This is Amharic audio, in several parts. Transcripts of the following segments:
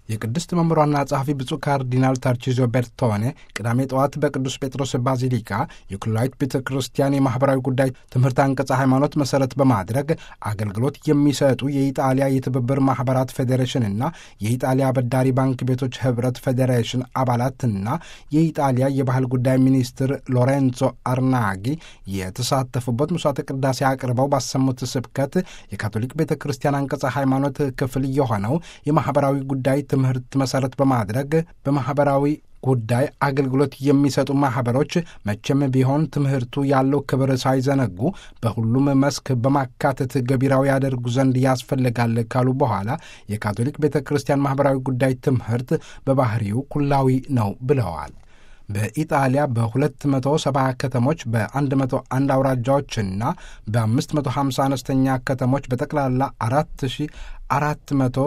የቅድስት መምህሯና ጸሐፊ ብፁዕ ካርዲናል ታርቺዞ ቤርቶኔ ቅዳሜ ጠዋት በቅዱስ ጴጥሮስ ባዚሊካ የኩላዊት ቤተ ክርስቲያን የማኅበራዊ ጉዳይ ትምህርት አንቀጸ ሃይማኖት መሠረት በማድረግ አገልግሎት የሚሰጡ የኢጣሊያ የትብብር ማኅበራት ፌዴሬሽንና የኢጣሊያ አበዳሪ ባንክ ቤቶች ኅብረት ፌዴሬሽን አባላትና የኢጣሊያ የባህል ጉዳይ ሚኒስትር ሎሬንዞ አርናጊ የተሳተፉበት ምሥዋዕተ ቅዳሴ አቅርበው ባሰሙት ስብከት የካቶሊክ ቤተ ክርስቲያን አንቀጸ ሃይማኖት ክፍል የሆነው የማኅበራዊ ጉዳይ ትምህርት መሠረት በማድረግ በማኅበራዊ ጉዳይ አገልግሎት የሚሰጡ ማኅበሮች መቼም ቢሆን ትምህርቱ ያለው ክብር ሳይዘነጉ በሁሉም መስክ በማካተት ገቢራዊ ያደርጉ ዘንድ ያስፈልጋል ካሉ በኋላ የካቶሊክ ቤተ ክርስቲያን ማኅበራዊ ጉዳይ ትምህርት በባህሪው ኩላዊ ነው ብለዋል። በኢጣሊያ በ270 ከተሞች በ101 አውራጃዎችና በ550 አነስተኛ ከተሞች በጠቅላላ 4400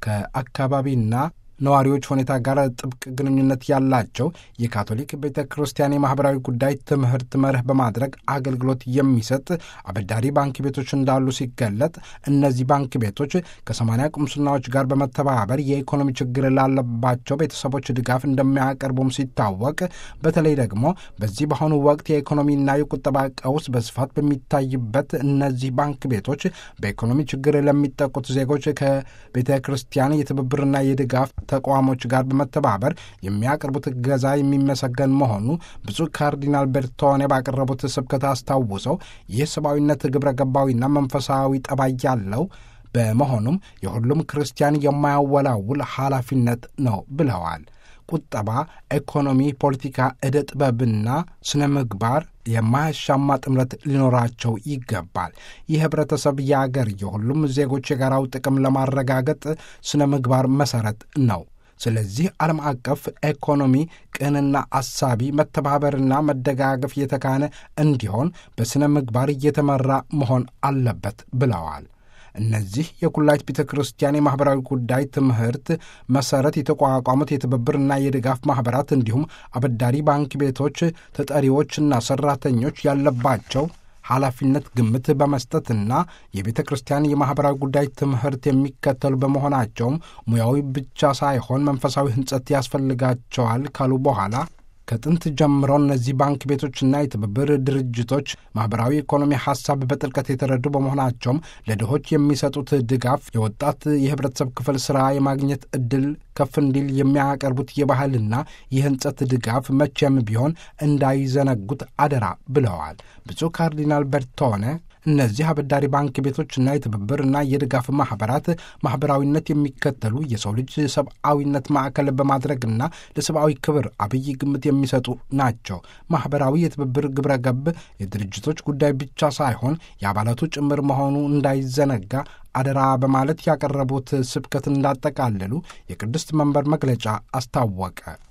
ከአካባቢና ነዋሪዎች ሁኔታ ጋር ጥብቅ ግንኙነት ያላቸው የካቶሊክ ቤተ ክርስቲያን የማኅበራዊ ጉዳይ ትምህርት መርህ በማድረግ አገልግሎት የሚሰጥ አበዳሪ ባንክ ቤቶች እንዳሉ ሲገለጥ እነዚህ ባንክ ቤቶች ከሰማንያ ቁምስናዎች ጋር በመተባበር የኢኮኖሚ ችግር ላለባቸው ቤተሰቦች ድጋፍ እንደሚያቀርቡም ሲታወቅ በተለይ ደግሞ በዚህ በአሁኑ ወቅት የኢኮኖሚና የቁጠባ ቀውስ በስፋት በሚታይበት እነዚህ ባንክ ቤቶች በኢኮኖሚ ችግር ለሚጠቁት ዜጎች ከቤተ ክርስቲያን የትብብርና የድጋፍ ተቋሞች ጋር በመተባበር የሚያቀርቡት እገዛ የሚመሰገን መሆኑ ብፁዕ ካርዲናል ቤርቶኔ ባቀረቡት ስብከት አስታውሰው ይህ ሰብአዊነት ግብረ ገባዊና መንፈሳዊ ጠባይ ያለው በመሆኑም የሁሉም ክርስቲያን የማያወላውል ኃላፊነት ነው ብለዋል። ቁጠባ፣ ኢኮኖሚ፣ ፖለቲካ፣ ዕደ ጥበብና ስነ ምግባር የማያሻማ ጥምረት ሊኖራቸው ይገባል። ይህ ህብረተሰብ የአገር የሁሉም ዜጎች የጋራው ጥቅም ለማረጋገጥ ስነ ምግባር መሠረት ነው። ስለዚህ ዓለም አቀፍ ኢኮኖሚ ቅንና አሳቢ መተባበርና መደጋገፍ የተካነ እንዲሆን በሥነ ምግባር እየተመራ መሆን አለበት ብለዋል። እነዚህ የኩላይት ቤተ ክርስቲያን የማኅበራዊ ጉዳይ ትምህርት መሠረት የተቋቋሙት የትብብርና የድጋፍ ማኅበራት እንዲሁም አበዳሪ ባንክ ቤቶች ተጠሪዎችና ሠራተኞች ያለባቸው ኃላፊነት ግምት በመስጠትና የቤተ ክርስቲያን የማኅበራዊ ጉዳይ ትምህርት የሚከተሉ በመሆናቸውም ሙያዊ ብቻ ሳይሆን መንፈሳዊ ሕንጸት ያስፈልጋቸዋል ካሉ በኋላ ከጥንት ጀምሮ እነዚህ ባንክ ቤቶችና የትብብር ድርጅቶች ማኅበራዊ ኢኮኖሚ ሐሳብ በጥልቀት የተረዱ በመሆናቸውም ለድሆች የሚሰጡት ድጋፍ የወጣት የኅብረተሰብ ክፍል ሥራ የማግኘት ዕድል ከፍ እንዲል የሚያቀርቡት የባህልና የሕንጸት ድጋፍ መቼም ቢሆን እንዳይዘነጉት አደራ ብለዋል። ብፁዕ ካርዲናል ቤርቶኔ እነዚህ አበዳሪ ባንክ ቤቶችና የትብብርና የድጋፍ ማኅበራት ማኅበራዊነት የሚከተሉ የሰው ልጅ ሰብአዊነት ማዕከል በማድረግና ለሰብአዊ ክብር አብይ ግምት የሚሰጡ ናቸው። ማኅበራዊ የትብብር ግብረ ገብ የድርጅቶች ጉዳይ ብቻ ሳይሆን የአባላቱ ጭምር መሆኑ እንዳይዘነጋ አደራ በማለት ያቀረቡት ስብከት እንዳጠቃለሉ የቅድስት መንበር መግለጫ አስታወቀ።